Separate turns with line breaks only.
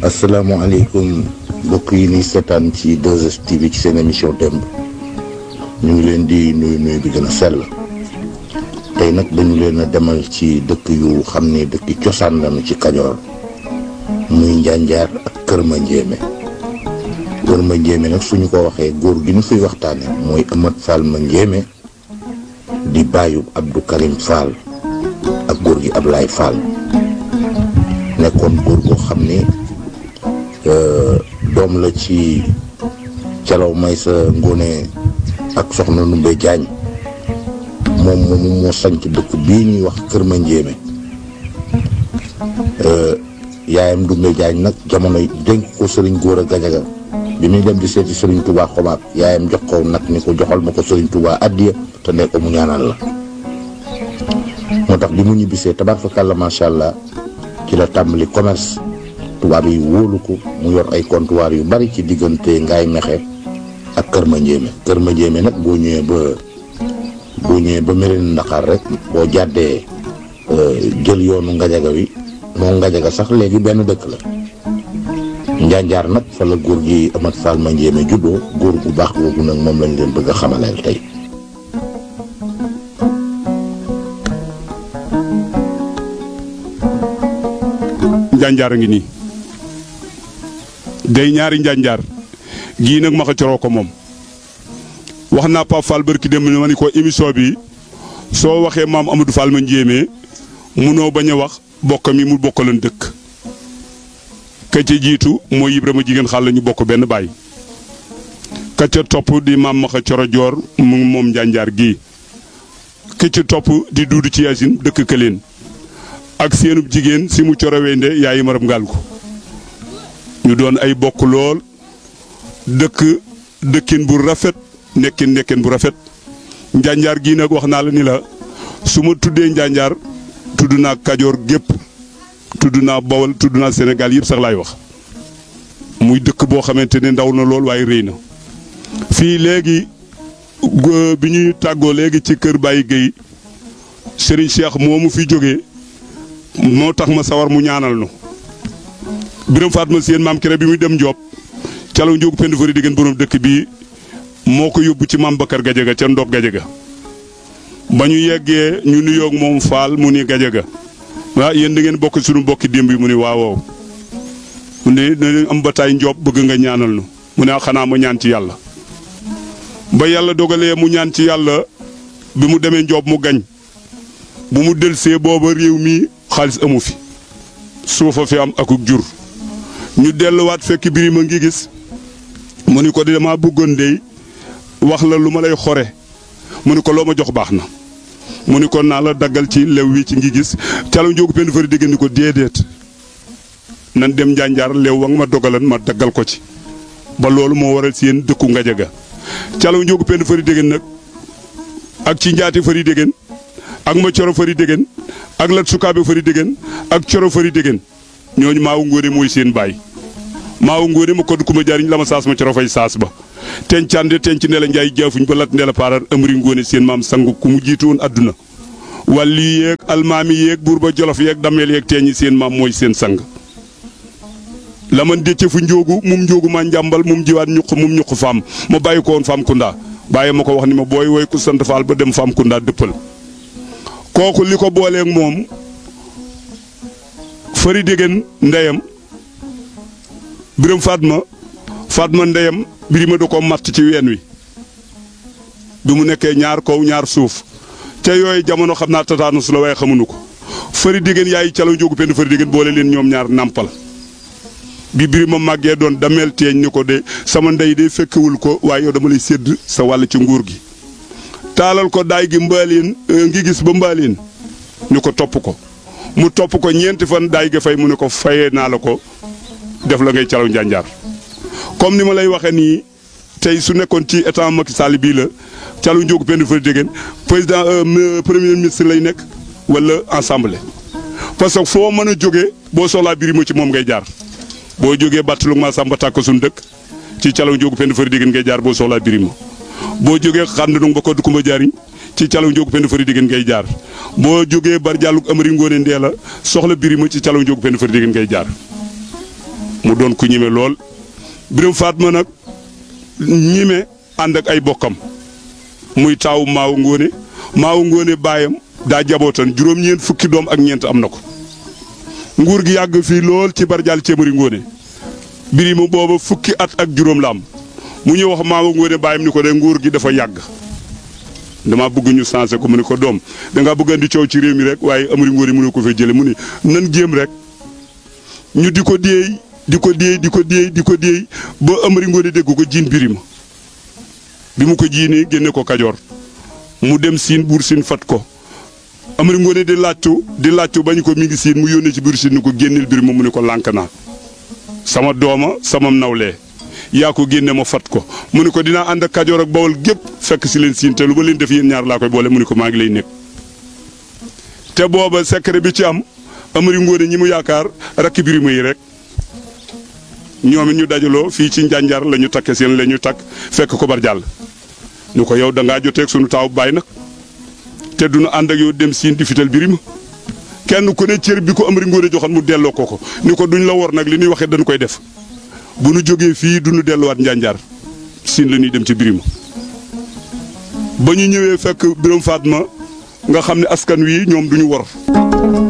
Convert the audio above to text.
asalaamaaleykum mbokk yi ni seetaan ci 2STV ci seen émission démb ñu ngi leen di nuyu nuyu bi gën a sell tey nag dañu leen a demal ci dëkk yu xam ne dëkk cosaan lañu ci Kajoor muy Njanjaar ak Kër Mandiémé Kër Mandiémé nag suñu ko waxee góor gi ñu fiy waxtaane mooy Amat Fall Mandiémé di bàyyu Abdou Karim Fall ak góor gi Ablaye Fall nekkoon góor goo xam ne doom la ci calaw may sa ngóone ak soxna Numbe Jaañ moom moomu moo sanc dëkk bii ñuy wax Kër Mandiémé yaayam Dumbe Jaañ nag jamono dénk ko sëriñ góor a gajaga bi muy dem di seeti sëriñ Touba xomaat yaayam jox ko nag ni ko joxal ma ko sëriñ Touba addiya te ne ko mu ñaanal la moo tax bi mu ñibbisee tabaarkalla macha allah ci la tàmbali commerce tubaab yi wóolu ko mu yor ay comptoir yu bari ci diggante Ngaay Mexe ak Kër Mandiémé Kër Mandiémé nag boo ñëwee ba boo ñëwee ba Mérina Ndaxaar rek boo jàddee jël yoonu Ngajaga wi moo Ngajaga sax léegi benn dëkk la Njanjaar nag fa la góor gi Amat Fall Mandiémé juddoo góor gu baax googu nag moom lañ leen bëgg a xamaleel tey
njanjaar a ngi nii day ñaari njanjaar gii nag ma ko coroo ko moom wax naa Pape Fall barki dem ma ni ko émission bi soo waxee maam Amadou Fall Mandiémé munoo bañ a wax bokk mi mu bokkalan dëkk ka ca jiitu mooy Ibrahima jigéen xaal la ñu bokk benn baay ka ca topp di maam ma ko coro joor mu moom njanjaar gii ka ca topp di duudu ci yaasin dëkk këleen ak seenub jigéen si mu coro wende yaayi maram ngaal ko ñu doon ay bokk lool dëkk dëkkin bu rafet nekkin nekkin bu rafet njanjaar gii nag wax naa la ni la su ma tuddee njanjaar tudd naa kajoor gépp tudd naa bawal tudd naa Sénégal yëpp sax laay wax muy dëkk boo xamante ne ndaw na lool waaye rëy na fii léegi bi ñuy tàggoo léegi ci kër Baye Guèye Serigne Cheikh moomu fi jógee moo tax ma sawar mu ñaanal nu biram Fatma seen maam kere bi muy dem Ndiob calaw njóogu pend fari diggéen borom dëkk bii moo ko yóbbu ci maam Bakar Gajaga ca Ndop Gajaga ba ñu yeggee ñu nuyoog moom Faal mu ni Gajaga waa yéen da ngeen bokk suñu bokki démb yi mu ni waawoo mu ne dañu am bataay Ndiob bëgg nga ñaanal nu mu ne xanaa ma ñaan ci yàlla ba yàlla dogalee mu ñaan ci yàlla bi mu demee Ndiob mu gañ bu mu delsee booba réew mi xaalis amu fi suufa fi am akuk jur ñu delluwaat fekk birima ngi gis mu ni ko dama bëggoon dey wax la lu ma lay xore mu ni ko loo ma jox baax na mu ni ko naa la daggal ci lew wi ci ngi gis calo njóogu penn fari dégg ni ko déedéet nan dem njanjaar lew wa nga ma dogalan ma daggal ko ci ba loolu moo waral seen dëkku Ngajaga calo njóogu penn fari dégg nag ak ci njaati fari dégg ak ma coro fari dégg ak lat sukaabe fari dégg ak coro fari dégg ñooñu maawu ngóore mooy seen baay maawu ngóore ma kodd ku ma jaariñ la ma saas ma coro fay saas ba tencande tenc ne la njaay jaafuñ ba lat ne la paarar amri ngóone seen maam sangu ku mu jiitu woon adduna wàlli yeeg almaami yeeg buur ba jolof yeeg dameel yeeg teeñi seen maam mooy seen sang la man décce fu njóogu mum njóogu maa njàmbal mum jiwaat ñuq mum ñuq faam ma bàyyi ko woon faam kunda bàyyi ma ko wax ni ma booy woy ku sant faal ba dem faam kunda dëppal kooku li ko booleeg moom fari déggeen ndeyam biram Fatma Fatma ndeyam birima da ko matt ci ween wi bi mu nekkee ñaar kaw ñaar suuf ca yooyu jamono xam naa tataanus la waaye xamuñu ko fari déggeen yaay calaw njóogu penn fari déggeen boole leen ñoom ñaar nàmpal bi birima màggee doon dameel teeñ ni ko de sama ndey de fekkewul ko waaye yow dama lay sédd sa wàll ci nguur gi taalal ko daay gi mbaaleen ngi gis ba mbaaleen ñu ko topp ko mu topp ko ñeenti fan daay ga fay mu ne ko fayee naa la ko def la ngay calaw njanjaar comme ni ma lay waxee nii tey su nekkoon ci état Macky Sall bii la calaw njóogu penn fa déggeen président premier ministre lay nekk wala assemblée parce que foo mën a jógee boo soxlaa birima ci moom ngay jaar boo jógee bàttalu ma sàmba tàkk suñu dëkk ci calaw njóogu penn fa déggeen ngay jaar boo soxlaa birima boo jógee xànd ba ko du kumba jaariñ ci calaw njóogu penn fari diggéen ngay jaar boo jógee bar jàlluk amari ngóone ndee la soxla birima ci calaw njóogu penn fari diggéen ngay jaar mu doon ku ñime lool Biram Fatma nag ñime ànd ak ay bokkam muy taawu maawu ngóone maawu ngóone baayam daa jabootan juróom-ñeent fukki doom ak ñeent am na ko nguur gi yàgg fii lool ci barjaal céemari ngóone Birima booba fukki at ak juróom la am mu ñëw wax maawu ngóone baayam ni ko de nguur gi dafa yàgg dama bëgg ñu changé ko mu ne ko doom dangaa bëgg andi coow ci réew mi rek waaye amari ngóor yi mënu ko fay jële mu ni nan jéem rek ñu di ko déey di ko déey di ko déey di ko déey ba amari ngóor yi dégg ko jiin birima bi mu ko jiinee génne ko kajoor mu dem siin buur siin fat ko amari ngóor yi di laajtu di laajtu bañ ko mi ngi siin mu yónnee ci buur siin ni ko génneel birima mu ne ko lànk naa sama dooma sama nawlee yaa ko génne ma fat ko mu ne ko dinaa ànd ak kajoor ak bawol gépp fekk si leen siin te lu ba leen def yéen ñaar laa koy boole mu ne ko maa ngi lay nekk te booba secret bi ci am amari ngóone ñi mu yaakaar rakki birima yi rek ñoom it ñu dajaloo fii ci njànjar la ñu takke seen la ñu takk fekk ko bar jàll ñu ko yow da ngaa joteeg sunu taaw baay nag te du nu ànd ak yow dem siin di fital birima kenn ku ne cër bi ko amari ngóone joxoon mu delloo ko ko ni ko duñ la wor nag li ñuy waxee dañ koy def bu nu jógee fii du nu delluwaat njànjaar siin la ñuy dem ci birima ba ñu ñëwee fekk Biram Fatma nga xam ne askan wi ñoom duñu wor